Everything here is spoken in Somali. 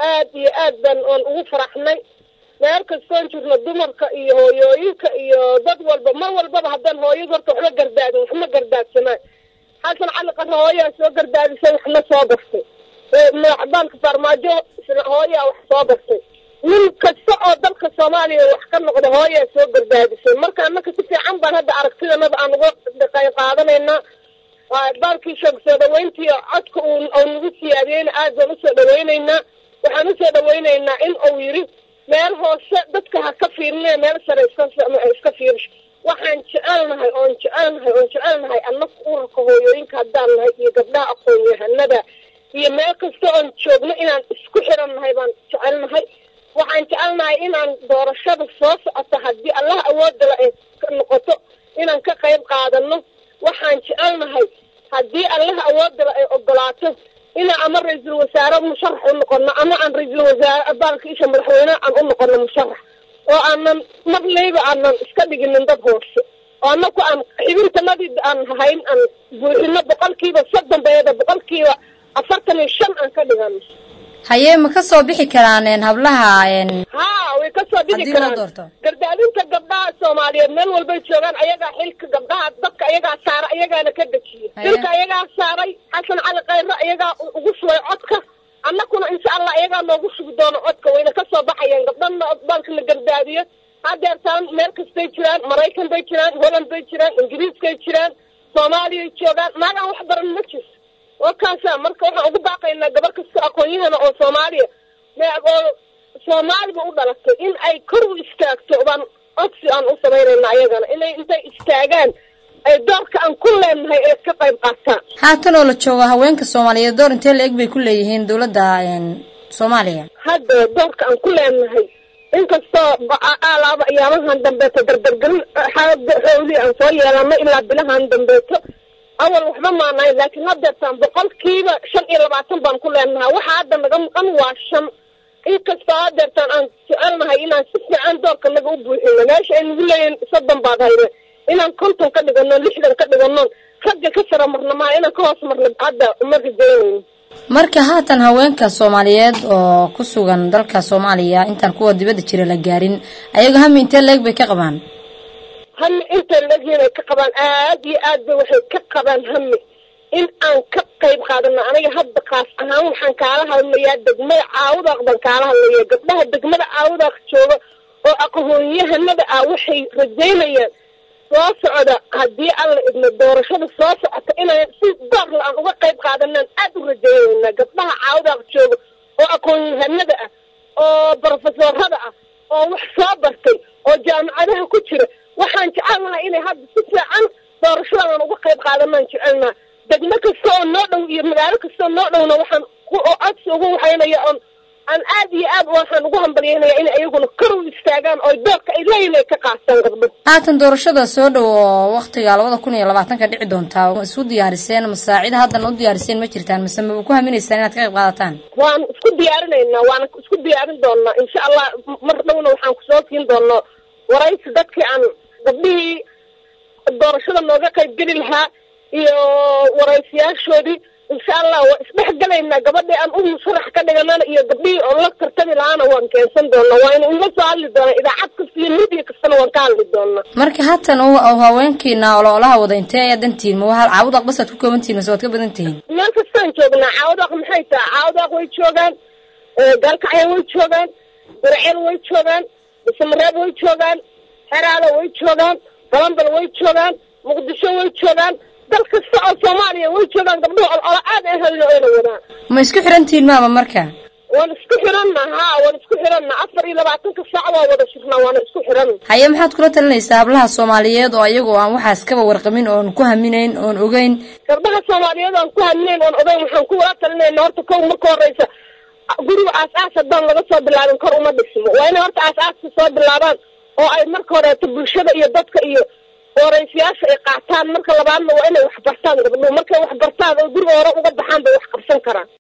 aad iyo aad baan oon ugu faraxnay meel kastoon jirno dumarka iyo hooyooyinka iyo dad walba mar walbaba haddaan hooyada horta waxma gardaadin waxma gardaadsamaan xasan cali qare hooyaa soo gardaadisay waxna soo gartay madaxbaalka farmaajo isna hooyaa wax soo gartay nin kasta oo dalka soomaaliya wax ka noqda hooyaa soo gardaadisay marka annaka si fiican baan hadda aragtidanada aan uga qayb qaadanaynaa baalkii sheeg soo dhaweyntii codka uu nagu siyaadiyeyna aad baan usoo dhaweyneynaa waxaan usoo dhaweyneynaa in uu yiri meel hoose dadka ha ka fiirine meel sare iska iska fiirish waxaan jecelnahay oon jecelnahay oon jecelnahay annaga urarka hooyooyinka haddaan nahay iyo gabdhaha aqoon-yahanada iyo meel kasta oon joogno inaan isku xiran nahay baan jecelnahay waxaan jecelnahay inaan doorashada soo socota haddii allaha awoodala ay noqoto inaan ka qayb qaadano waxaan jecelnahay haddii allaha awoodala ay ogolaato inaan ama ra-iisul wasaare musharax u noqono ama aan ra-iisul wasaare baalka isha madaxweyne aan u noqono musharax oo aanan marlayba aanan iska dhiginin dad hoose oo anaku aan xibintanadii aan hayn aan buuxino boqolkiiba soddon bayada boqolkiiba afartan iyo shan aan ka dhigano haye ma ka soo bixi karaan hablaha ha way kasoo bixi haddii loo karaan doorto gardaadinta gabdhaha soomaaliyeed meel walbay joogaan ayagaa xilka gabdhaha dadka ayagaa saara ayagaana ka dejiya Haye. dilka ayagaa saaray xasan cali khayre ayagaa ugu shubay codka annakuna insha allah ayagaa noogu sugi doono codka wayna kasoo baxayaan gabdhana baalka la gardaadiyo hadeertaan meel kastay jiraan maraykan bay jiraan holland bay jiraan ingiriiskay jiraan soomaaliyay joogaan maagaan wax baran ma jirto waa kaasa marka waxaan ugu baaqaynaa gabar kasta aqoon-yahana oo soomaaliya me- oo soomaaliba u dhalatay in ay kor u istaagto baan codsi aan u samaynayna ayagana inay intay istaagaan ay doorka aan ku leenahay ee ka qayb qaataan haatan oo la joogo haweenka soomaaliyeed door intee la eg bay ku leeyihiin dowladda soomaaliya hadda doorka aan ku leenahay inkastoo alaaba ayaamahan dambeeto dardargelin xaaga xooli aan soo yeelano ilaa bilahan dambeeto awal waxba maanayn laakiin hadeertaan boqolkiiba shan iyo labaatan baan ku leenahay waxa hadda naga maqan waa shan inkastoo hadeertaan aan jecelnahay inaan si fiican doorka naga u buuxino meesha ay nagu leeyihin soddon baad hayne inaan konton ka dhigano lixdan ka dhigano ragga ka sara marna maa inaan ka hoos marno hadda uma rajaynayno marka haatan haweenka soomaaliyeed oo ku sugan dalka soomaaliya intaan kuwa dibadda jira la gaarin ayaga hami intee la eg bay ka qabaan hami intay legiin ay ka qabaan aad iyo aad bay waxay ka qabaan hami in aan ka qayb qaadano aniga hadda kaas ahaan waxaan kaala hadlayaa degmada caawudaaq baan kaala hadlaya gabdhaha degmada caawudaaq jooga oo aqoon-yahanada ah waxay rajaynayaan soo socda haddii alla idmo doorashada soo socota inaan si doorla aan uga qayb qaadanaan aad u rajaynayna gabdhaha caawudaaq jooga oo aqoon-yahanada ah oo brofesorada ah oo wax soo bartay oo jaamacadaha ku jira waxaan jecelnahay inay hadda si fiican doorashadan aan uga qayb qaadanaan jecelnaha degmo kasta oo noo dhow iyo magaalo kasta oo noo dhowna waxaan ku oo codsi ugu waxaynaya oon aan aad iyo aad waxaan ugu hambalyaynaya in ayaguna kor u istaagaan oo doorka ay leeyihin ay ka qaataan gabdho haatan doorashada soo dhow oo waktiga labada kun iyo labaatanka dhici doontaa ma isu diyaariseen masaacida haddan u diyaariseen ma jirtaan mise maba ku haminaysaan inaad ka qayb qaadataan waan isku diyaarinaynaa waana isku diyaarin doonaa insha allah mar dhowna waxaan kusoo siin doonaa waraysi dadkii aan gabdhihii doorashada nooga qayb geli lahaa iyo waraysiyaashoodii insha allah waa isdhexgalaynaa gabadhii aan u musharax ka dhiganana iyo gabdhihii oo la tartami lahaana waan keensan doonaa waa inu ila soo hadli doonaa idaacad kasta iyo media kastana waan ka hadli doonaa marka haatan oo haweenkiina ololaha wada intee ayaa dantihiin ma waa caawudaaq basaad ku koobantihiin mase waad ka badan tihiin meel kastaan joognaa caawdaaq maxay tahay caawdaaq way joogaan gaalkacya way joogaan burceel way joogaan bisamareeb way joogaan xeraada way joogaan balambal way joogaan muqdisho way joogaan dal kasta oo soomaaliya way joogaan gabdhuhu olola aad ay hayno ayna wadaan ma isku xiran tihiin maama marka waan isku xiranna ha waan isku xiranna afar iyo labaatanka saac waa wada shirnaa waana isku xiranna haye maxaad kula talinaysaa hablaha soomaaliyeed oo ayagoo aan waxaas kaba warqamin oon ku haminayn oon ogeyn gabdhaha soomaaliyeed aan ku haminayn oon ogeyn waxaan kuwala talinayna horta kow marka horeysa guriga aas-aas haddaan laga soo bilaabin kor uma dhismo waa inay horta aas-aaska soo bilaabaan oo ay marka horeeto bulshada iyo dadka iyo waraysiyaasha ay qaataan marka labaadna waa inay wax bartaan gabdhuhu markay wax bartaan oo guriga hore uga baxaan bay wax qabsan karaan